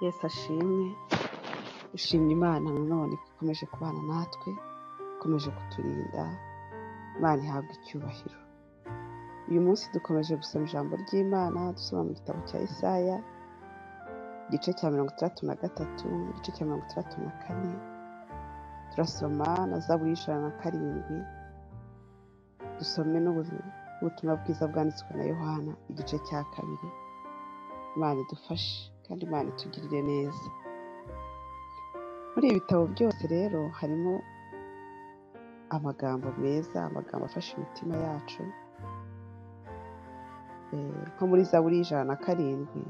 Yesu ashimwe, dushima Imana nanone ko ikomeje kubana natwe, ikomeje kuturinda, Imana ihabwa icyubahiro. Uyu munsi dukomeje gusoma ijambo ry'Imana dusoma mu gitabo cya Isaya, igice cya mirongo itandatu na gatatu, igice cya mirongo itandatu na kane, turasoma na Zaburi y'ijana na karindwi, dusome n'ubutumwa bwiza bwanditswe na Yohana igice cya kabiri, Imana idufashe kandi Imana itugirire neza. Muri ibi bitabo byose rero harimo amagambo meza, amagambo afasha imitima yacu, Eh, nko muri Zaburi y'ijana na karindwi,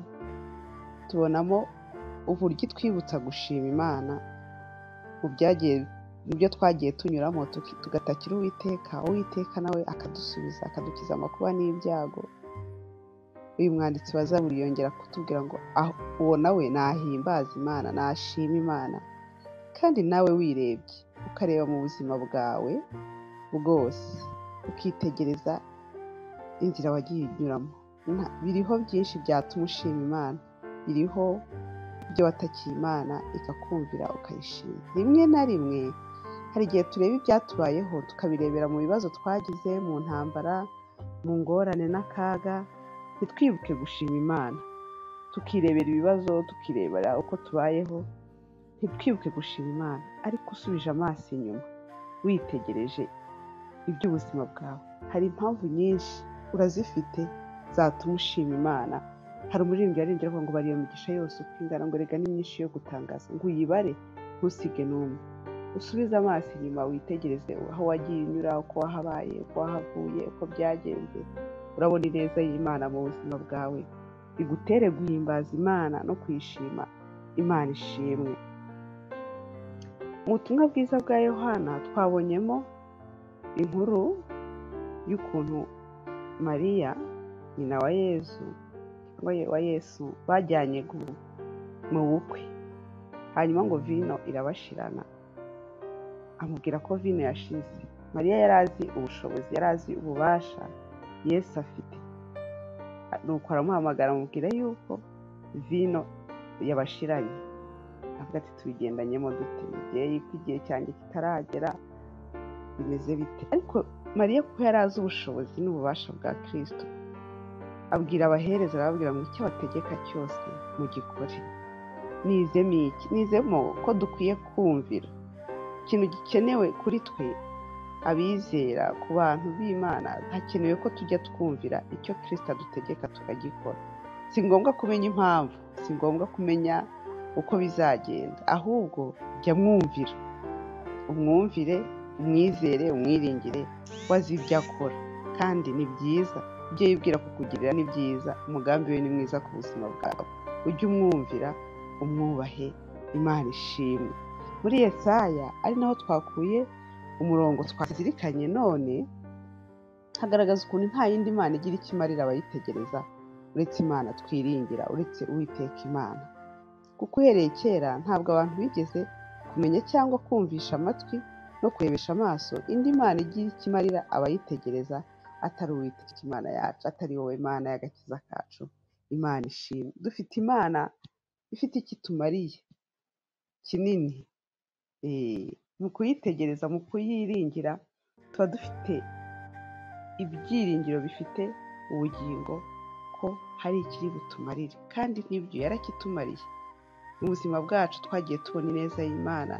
tubonamo uburyo itwibutsa gushima Imana mu byagiye mu byo twagiye tunyuramo tuki- tugatakira Uwiteka, Uwiteka nawe akadusubiza akadukiza amakuba n'ibyago. Uyu mwanditsi wa Zaburi yongera kutubwira ngo "Ah, uwo nawe nahimbaza Imana, nashima Imana, kandi nawe wirebye ukareba mu buzima bwawe bwose, ukitegereza inzira wagiye unyuramo. Nta- Biriho byinshi byatuma ushima Imana, biriho ibyo watakiye Imana ikakumvira ukayishima. Rimwe na rimwe hari igihe tureba ibyatubayeho tukabirebera mu bibazo twagize, mu ntambara, mu ngorane n'akaga, ntitwibuke gushima Imana. Tukirebera ibibazo, tukirebera uko tubayeho, ntitwibuke gushima Imana. Ariko usubije amaso inyuma, witegereje iby'ubuzima bwawe, hari impamvu nyinshi urazifite zatuma ushima Imana. Hari umuririmbyi waririmbye avuga ngo bari iyo migisha yose uko ingana ngo rega ni myinshi yo gutangaza ngo uyibare ntusige n'umwe. Usubize amaso inyuma witegereze aho wagiye unyura, uko wahabaye, uko wahavuye, uko byagenze, urabona ineza y'Imana mu buzima bwawe. Bigutere guhimbaza Imana no kuyishima Imana ishimwe. Mu butumwa bwiza bwa Yohana twabonyemo inkuru y'ukuntu Mariya nyina wa Yezu wa wa Yesu bajyanye gu- mu bukwe hanyuma ngo vino irabashirana amubwira ko vino yashize Mariya yari azi ubushobozi yari azi ububasha Yesu afite nuko aramuhamagara amubwira yuko vino yabashiranye avuga ati tubigendanyemo dute mubyeyi ko igihe cyanjye kitaragera bimeze bite ariko Mariya kuko yari azi ubushobozi n'ububasha bwa Kristo abwira abahereza arababwira ngo icyo bategeka cyose mugikore nizemo iki nizemo ko dukwiye kumvira ikintu gikenewe kuri twe abizera ku bantu b'imana hakenewe ko tujya twumvira icyo kirisita adutegeka tukagikora si ngombwa kumenya impamvu si ngombwa kumenya uko bizagenda ahubwo jya mwumvira umwumvire umwizere umwiringire wazi ibyo akora kandi ni byiza ibyo yibwira kukugirira ni byiza umugambi we ni mwiza ku buzima bwawe ujye umwumvira umwubahe imana ishimwe muri yesaya ari naho twakuye umurongo twazirikanye none hagaragaza ukuntu nta yindi mana igira icyo imarira abayitegereza uretse imana twiringira uretse uwiteka imana kuko uhereye kera ntabwo abantu bigeze kumenya cyangwa kumvisha amatwi no kurebesha amaso indi mana igira icyo imarira abayitegereza atari uwiteka imana yacu atari wowe mana y'agakiza kacu imana ishimwe dufite imana ifite icyo itumariye kinini eh, mu kuyitegereza mu kuyiringira tuba dufite ibyiringiro bifite ubugingo ko hari ikiri butumarire kandi n'ibyo yarakitumariye mu buzima bwacu twagiye tubona ineza y'imana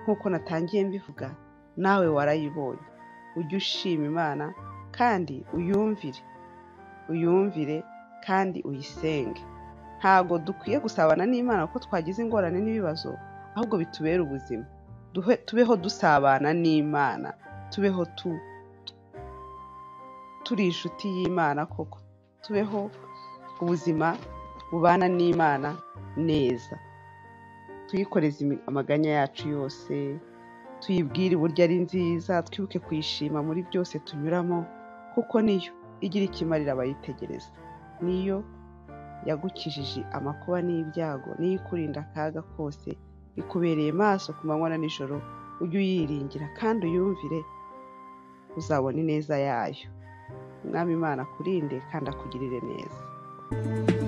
nk'uko natangiye mbivuga nawe warayibonye ujye ushima imana kandi uyumvire uyumvire kandi uyisenge ntago dukwiye gusabana n'imana kuko twagize ingorane n'ibibazo ahubwo bitubere ubuzima Duhe, tubeho dusabana n'imana tubeho tu, turi inshuti y'imana koko tubeho ubuzima bubana n'imana neza tuyikoreze imi- amaganya yacu yose tuyibwire uburyo ari nziza twibuke kuyishima muri byose tunyuramo kuko niyo igira ikimarira abayitegereza niyo yagukijije amakuba n'ibyago niyo ikurinda akaga kose ikubereye maso ku manywa na nijoro ujye uyiringira kandi uyumvire uzabona ineza yayo umwami imana akurinde kandi akugirire neza